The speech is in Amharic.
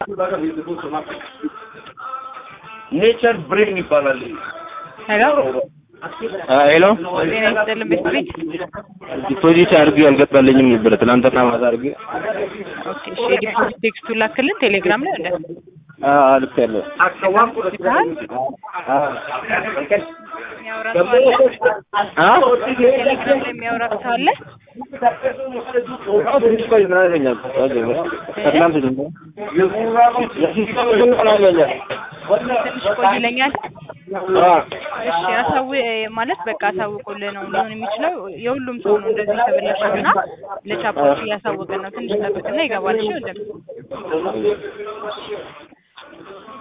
ኔቸር ብሬን ይባላል። ሄሎ ሄሎ ጤና ይስጥልን ቤት ቤት ዲፖዚት አድርጌ አልገባልኝም ነበር ትናንትና ማታ አድርጌ ኦኬ እሺ የዲፖዚት ቴክስቱን ላክልን ቴሌግራም ላይ እንደ ልክ ያለው ይባል የሚያወራ ሰው አለ ቴሌግራም ላይ የሚያወራ ሰው አለ ትንሽ ቆይ ምን አገኛል ከትናንት ጀምሮ ትንሽ ቆይ ይለኛል እሺ አሳው ማለት በቃ አሳውቁልህ ነው ሊሆን የሚችለው የሁሉም ሰው ነው እንደዚህ የተበላሸው እና ለቻፖች እያሳወቀን ነው ትንሽ ጠብቅና ይገባል እሺ ወንድም